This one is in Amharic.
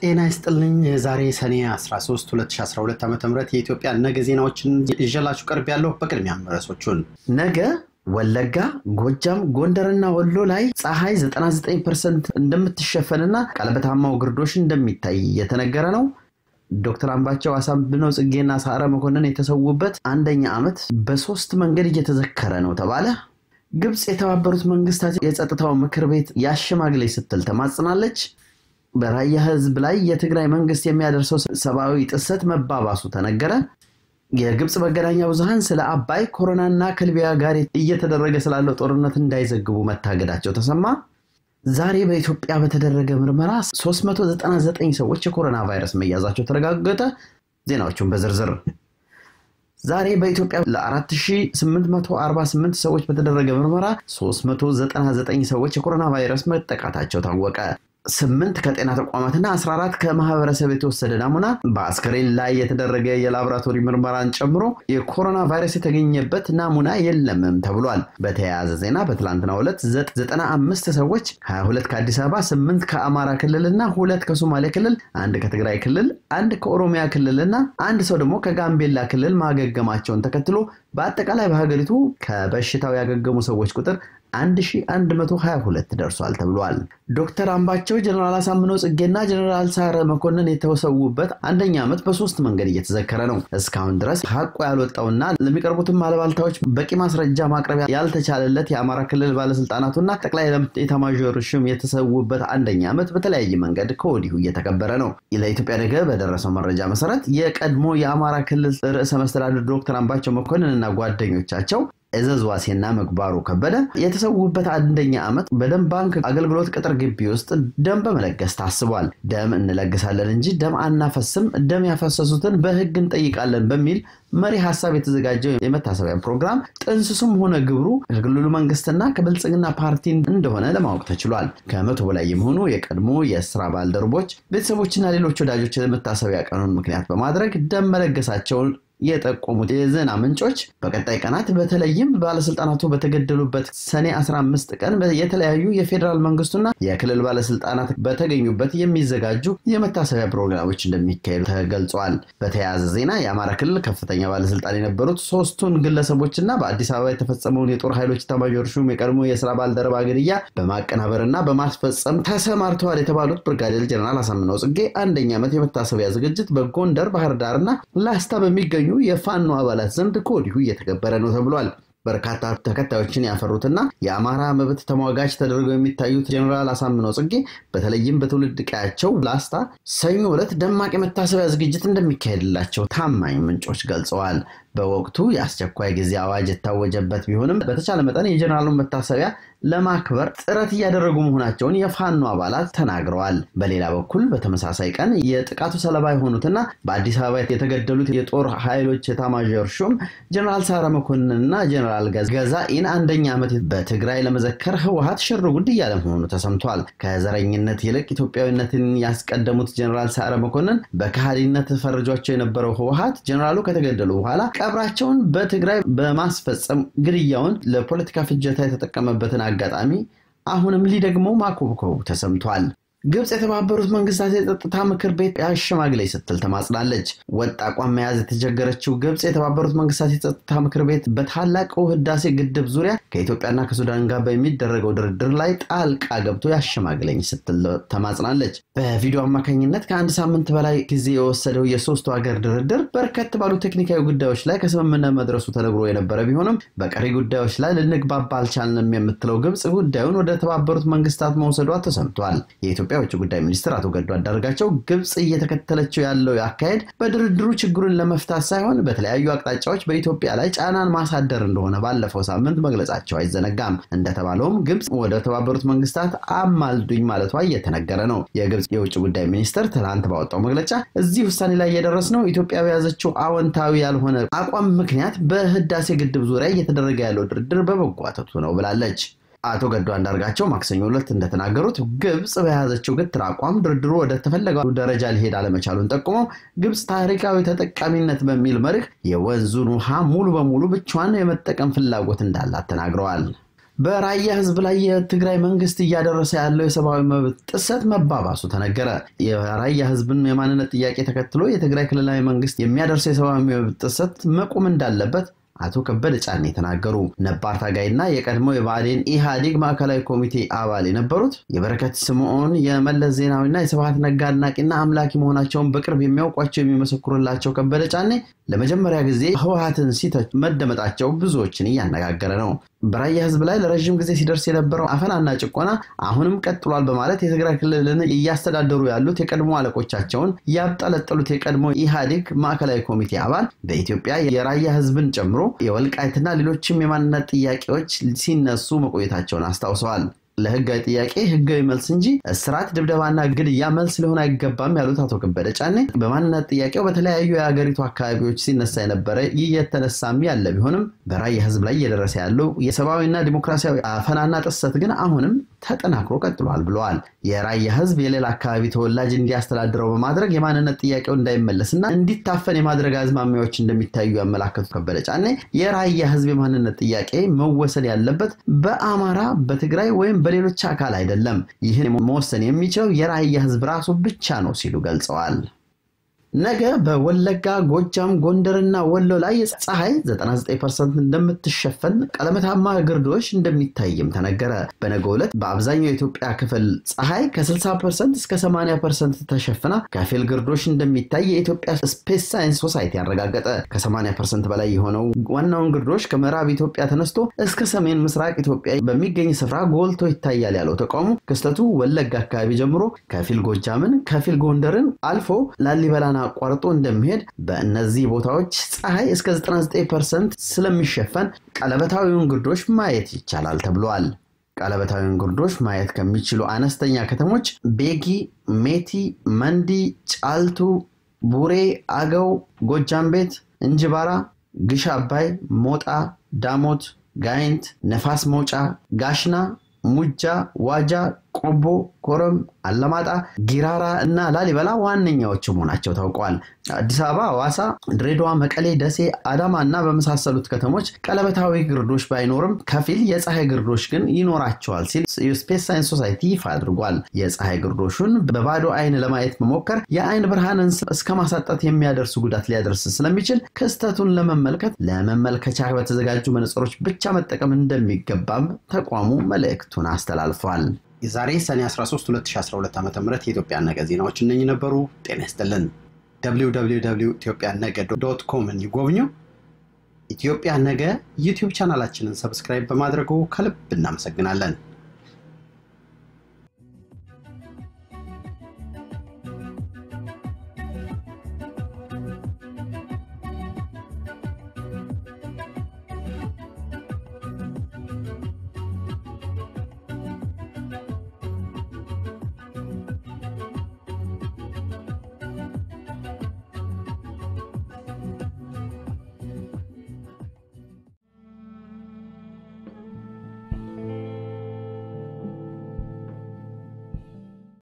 ጤና ይስጥልኝ። የዛሬ ሰኔ 13 2012 ዓ ም የኢትዮጵያ ነገ ዜናዎችን ይዤላችሁ ቀርብ ያለሁ። በቅድሚያም ርዕሶቹን ነገ ወለጋ፣ ጎጃም፣ ጎንደርና ወሎ ላይ ፀሐይ 99 ፐርሰንት እንደምትሸፈንና ቀለበታማው ግርዶሽ እንደሚታይ እየተነገረ ነው። ዶክተር አምባቸው አሳምነው ጽጌና ሰዓረ መኮንን የተሰዉበት አንደኛ ዓመት በሶስት መንገድ እየተዘከረ ነው ተባለ። ግብፅ የተባበሩት መንግስታት የጸጥታው ምክር ቤት ያሸማግሌ ስትል ተማጽናለች። በራያ ህዝብ ላይ የትግራይ መንግስት የሚያደርሰው ሰብአዊ ጥሰት መባባሱ ተነገረ። የግብፅ መገናኛ ብዙሃን ስለ አባይ ኮሮናና ከሊቢያ ጋር እየተደረገ ስላለው ጦርነት እንዳይዘግቡ መታገዳቸው ተሰማ። ዛሬ በኢትዮጵያ በተደረገ ምርመራ 399 ሰዎች የኮሮና ቫይረስ መያዛቸው ተረጋገጠ። ዜናዎቹን በዝርዝር ዛሬ በኢትዮጵያ ለ4848 ሰዎች በተደረገ ምርመራ 399 ሰዎች የኮሮና ቫይረስ መጠቃታቸው ታወቀ። ስምንት ከጤና ተቋማትና 14 ከማህበረሰብ የተወሰደ ናሙና በአስከሬን ላይ የተደረገ የላቦራቶሪ ምርመራን ጨምሮ የኮሮና ቫይረስ የተገኘበት ናሙና የለምም ተብሏል። በተያያዘ ዜና በትላንትናው ዕለት 95 ሰዎች 22 ከአዲስ አበባ፣ 8 ከአማራ ክልል እና ሁለት ከሶማሌ ክልል፣ አንድ ከትግራይ ክልል፣ አንድ ከኦሮሚያ ክልል እና አንድ ሰው ደግሞ ከጋምቤላ ክልል ማገገማቸውን ተከትሎ በአጠቃላይ በሀገሪቱ ከበሽታው ያገገሙ ሰዎች ቁጥር 1122 ደርሷል ተብሏል። ዶክተር አምባቸው ጀነራል አሳምነው ጽጌና ጀነራል ሰዓረ መኮንን የተሰዉበት አንደኛ ዓመት በሶስት መንገድ እየተዘከረ ነው። እስካሁን ድረስ ሀቁ ያልወጣውና ለሚቀርቡትም አለባልታዎች በቂ ማስረጃ ማቅረቢያ ያልተቻለለት የአማራ ክልል ባለስልጣናቱና ጠቅላይ ኤታማዦር ሹም የተሰዉበት አንደኛ ዓመት በተለያየ መንገድ ከወዲሁ እየተከበረ ነው። ለኢትዮጵያ ነገ በደረሰው መረጃ መሰረት የቀድሞ የአማራ ክልል ርዕሰ መስተዳድር ዶክተር አምባቸው መኮንን እና ጓደኞቻቸው እዘዝ ዋሴና ምግባሩ ከበደ የተሰዉበት አንደኛ ዓመት በደም ባንክ አገልግሎት ቅጥር ግቢ ውስጥ ደም በመለገስ ታስቧል። ደም እንለግሳለን እንጂ ደም አናፈስም፣ ደም ያፈሰሱትን በሕግ እንጠይቃለን በሚል መሪ ሀሳብ የተዘጋጀው የመታሰቢያ ፕሮግራም ጥንስሱም ሆነ ግብሩ ከክልሉ መንግስትና ከብልጽግና ፓርቲ እንደሆነ ለማወቅ ተችሏል። ከመቶ በላይ የሚሆኑ የቀድሞ የስራ ባልደረቦች ቤተሰቦችና ሌሎች ወዳጆች የመታሰቢያ ቀኑን ምክንያት በማድረግ ደም መለገሳቸውን የጠቆሙት የዜና ምንጮች በቀጣይ ቀናት በተለይም ባለስልጣናቱ በተገደሉበት ሰኔ 15 ቀን የተለያዩ የፌዴራል መንግስቱና የክልል ባለስልጣናት በተገኙበት የሚዘጋጁ የመታሰቢያ ፕሮግራሞች እንደሚካሄዱ ተገልጿል። በተያያዘ ዜና የአማራ ክልል ከፍተኛ ባለስልጣን የነበሩት ሶስቱን ግለሰቦችና በአዲስ አበባ የተፈጸመውን የጦር ኃይሎች ኤታማዦር ሹም የቀድሞ የስራ ባልደረባ ግድያ በማቀናበርና በማስፈጸም ተሰማርተዋል የተባሉት ብርጋዴር ጀነራል አሳምነው ጽጌ አንደኛ ዓመት የመታሰቢያ ዝግጅት በጎንደር፣ ባህር ዳርና ላስታ በሚገኙ የፋኖ አባላት ዘንድ ከወዲሁ እየተከበረ ነው ተብሏል። በርካታ ተከታዮችን ያፈሩትና የአማራ መብት ተሟጋች ተደርገው የሚታዩት ጀኔራል አሳምነው ጽጌ በተለይም በትውልድ ቀያቸው ላስታ ሰኞ ዕለት ደማቅ የመታሰቢያ ዝግጅት እንደሚካሄድላቸው ታማኝ ምንጮች ገልጸዋል። በወቅቱ የአስቸኳይ ጊዜ አዋጅ የታወጀበት ቢሆንም በተቻለ መጠን የጀኔራሉን መታሰቢያ ለማክበር ጥረት እያደረጉ መሆናቸውን የፋኖ አባላት ተናግረዋል። በሌላ በኩል በተመሳሳይ ቀን የጥቃቱ ሰለባ የሆኑትና በአዲስ አበባ የተገደሉት የጦር ኃይሎች ኤታማዦር ሹም ጀኔራል ሰዓረ መኮንንና ጀኔራል ገዛኢን አንደኛ ዓመት በትግራይ ለመዘከር ህወሀት ሽር ጉድ እያለ መሆኑ ተሰምቷል። ከዘረኝነት ይልቅ ኢትዮጵያዊነትን ያስቀደሙት ጀኔራል ሰዓረ መኮንን በከሃዲነት ፈርጇቸው የነበረው ህወሀት ጀኔራሉ ከተገደሉ በኋላ ቀብራቸውን በትግራይ በማስፈጸም ግድያውን ለፖለቲካ ፍጀታ የተጠቀመበትን አጋጣሚ አሁንም ሊደግመው ማኮብኮቡ ተሰምቷል። ግብፅ የተባበሩት መንግስታት የጸጥታ ምክር ቤት አሸማግለኝ ስትል ተማጽናለች። ወጥ አቋም መያዝ የተቸገረችው ግብፅ የተባበሩት መንግስታት የጸጥታ ምክር ቤት በታላቁ ህዳሴ ግድብ ዙሪያ ከኢትዮጵያና ከሱዳን ጋር በሚደረገው ድርድር ላይ ጣልቃ ገብቶ ያሸማግለኝ ስትል ተማጽናለች። በቪዲዮ አማካኝነት ከአንድ ሳምንት በላይ ጊዜ የወሰደው የሶስቱ ሀገር ድርድር በርከት ባሉ ቴክኒካዊ ጉዳዮች ላይ ከስምምነት መድረሱ ተነግሮ የነበረ ቢሆንም በቀሪ ጉዳዮች ላይ ልንግባባ አልቻልንም የምትለው ግብፅ ጉዳዩን ወደ ተባበሩት መንግስታት መውሰዷ ተሰምቷል። የኢትዮጵያ የውጭ ጉዳይ ሚኒስትር አቶ ገዱ አንዳርጋቸው ግብፅ እየተከተለችው ያለው አካሄድ በድርድሩ ችግሩን ለመፍታት ሳይሆን በተለያዩ አቅጣጫዎች በኢትዮጵያ ላይ ጫናን ማሳደር እንደሆነ ባለፈው ሳምንት መግለጻቸው አይዘነጋም። እንደተባለውም ግብፅ ወደ ተባበሩት መንግስታት አማልዱኝ ማለቷ እየተነገረ ነው። የግብፅ የውጭ ጉዳይ ሚኒስትር ትናንት ባወጣው መግለጫ እዚህ ውሳኔ ላይ የደረስነው ኢትዮጵያ በያዘችው አዎንታዊ ያልሆነ አቋም ምክንያት በህዳሴ ግድብ ዙሪያ እየተደረገ ያለው ድርድር በመጓተቱ ነው ብላለች። አቶ ገዱ አንዳርጋቸው ማክሰኞ ዕለት እንደተናገሩት ግብፅ በያዘችው ግትር አቋም ድርድሩ ወደ ተፈለገው ደረጃ ሊሄድ አለመቻሉን ጠቁመው ግብፅ ታሪካዊ ተጠቃሚነት በሚል መርህ የወንዙን ውሃ ሙሉ በሙሉ ብቻዋን የመጠቀም ፍላጎት እንዳላት ተናግረዋል። በራያ ህዝብ ላይ የትግራይ መንግስት እያደረሰ ያለው የሰብአዊ መብት ጥሰት መባባሱ ተነገረ። የራያ ህዝብን የማንነት ጥያቄ ተከትሎ የትግራይ ክልላዊ መንግስት የሚያደርሰው የሰብአዊ መብት ጥሰት መቆም እንዳለበት አቶ ከበደ ጫኔ ተናገሩ። ነባር ታጋይና የቀድሞ የብአዴን ኢህአዴግ ማዕከላዊ ኮሚቴ አባል የነበሩት የበረከት ስምዖን የመለስ ዜናዊና የስብሃት ነጋ አድናቂና አምላኪ መሆናቸውን በቅርብ የሚያውቋቸው የሚመሰክሩላቸው ከበደ ጫኔ ለመጀመሪያ ጊዜ ህወሀትን ሲተች መደመጣቸው ብዙዎችን እያነጋገረ ነው። በራያ ህዝብ ላይ ለረዥም ጊዜ ሲደርስ የነበረው አፈናና ጭቆና አሁንም ቀጥሏል በማለት የትግራይ ክልልን እያስተዳደሩ ያሉት የቀድሞ አለቆቻቸውን ያብጠለጠሉት የቀድሞ ኢህአዴግ ማዕከላዊ ኮሚቴ አባል በኢትዮጵያ የራያ ህዝብን ጨምሮ የወልቃይትና ሌሎችም የማንነት ጥያቄዎች ሲነሱ መቆየታቸውን አስታውሰዋል። ለህጋዊ ጥያቄ ህጋዊ መልስ እንጂ እስራት፣ ድብደባና ግድያ መልስ ሊሆን አይገባም ያሉት አቶ ከበደ ጫኔ በማንነት ጥያቄው በተለያዩ የሀገሪቱ አካባቢዎች ሲነሳ የነበረ እየተነሳም ያለ ቢሆንም በራያ ህዝብ ላይ እየደረሰ ያለው የሰብአዊና ዲሞክራሲያዊ አፈናና ጥሰት ግን አሁንም ተጠናክሮ ቀጥሏል ብለዋል። የራያ ህዝብ የሌላ አካባቢ ተወላጅ እንዲያስተዳድረው በማድረግ የማንነት ጥያቄው እንዳይመለስና እንዲታፈን የማድረግ አዝማሚያዎች እንደሚታዩ ያመላከቱ ከበደ ጫኔ የራያ ህዝብ የማንነት ጥያቄ መወሰን ያለበት በአማራ በትግራይ ወይም በሌሎች አካል አይደለም። ይህን መወሰን የሚችለው የራያ ህዝብ ራሱ ብቻ ነው ሲሉ ገልጸዋል። ነገ በወለጋ ጎጃም፣ ጎንደርና ወሎ ላይ ፀሐይ 99% እንደምትሸፈን ቀለመታማ ግርዶሽ እንደሚታይም ተነገረ። በነገ ዕለት በአብዛኛው የኢትዮጵያ ክፍል ፀሐይ ከ60% እስከ 80% ተሸፍና ከፊል ግርዶሽ እንደሚታይ የኢትዮጵያ ስፔስ ሳይንስ ሶሳይቲ ያረጋገጠ። ከ80% በላይ የሆነው ዋናውን ግርዶሽ ከምዕራብ ኢትዮጵያ ተነስቶ እስከ ሰሜን ምስራቅ ኢትዮጵያ በሚገኝ ስፍራ ጎልቶ ይታያል ያለው ተቋሙ ክስተቱ ወለጋ አካባቢ ጀምሮ ከፊል ጎጃምን፣ ከፊል ጎንደርን አልፎ ላሊበላና አቋርጦ እንደሚሄድ በእነዚህ ቦታዎች ፀሐይ እስከ 99% ስለሚሸፈን ቀለበታዊውን ግርዶሽ ማየት ይቻላል ተብሏል። ቀለበታዊውን ግርዶሽ ማየት ከሚችሉ አነስተኛ ከተሞች ቤጊ፣ ሜቲ፣ መንዲ፣ ጫልቱ፣ ቡሬ፣ አገው፣ ጎጃም ቤት፣ እንጅባራ፣ ግሽ አባይ፣ ሞጣ፣ ዳሞት፣ ጋይንት፣ ነፋስ መውጫ፣ ጋሽና፣ ሙጃ፣ ዋጃ፣ ቆቦ፣ ኮረም፣ አለማጣ፣ ጊራራ እና ላሊበላ ዋነኛዎቹ መሆናቸው ታውቋል። አዲስ አበባ፣ ሐዋሳ፣ ድሬዳዋ፣ መቀሌ፣ ደሴ፣ አዳማ እና በመሳሰሉት ከተሞች ቀለበታዊ ግርዶሽ ባይኖርም ከፊል የፀሐይ ግርዶሽ ግን ይኖራቸዋል ሲል የስፔስ ሳይንስ ሶሳይቲ ይፋ አድርጓል። የፀሐይ ግርዶሹን በባዶ አይን ለማየት መሞከር የአይን ብርሃንን እስከ ማሳጣት የሚያደርሱ ጉዳት ሊያደርስ ስለሚችል ክስተቱን ለመመልከት ለመመልከቻ በተዘጋጁ መነጽሮች ብቻ መጠቀም እንደሚገባም ተቋሙ መልእክቱን አስተላልፏል። የዛሬ ሰኔ 13 2012 ዓ ም የኢትዮጵያ ነገ ዜናዎች እነኚህ ነበሩ። ጤና ይስጥልን። ኢትዮጵያ ነገ ዶት ኮምን ይጎብኙ። ኢትዮጵያ ነገ ዩቲዩብ ቻናላችንን ሰብስክራይብ በማድረጉ ከልብ እናመሰግናለን።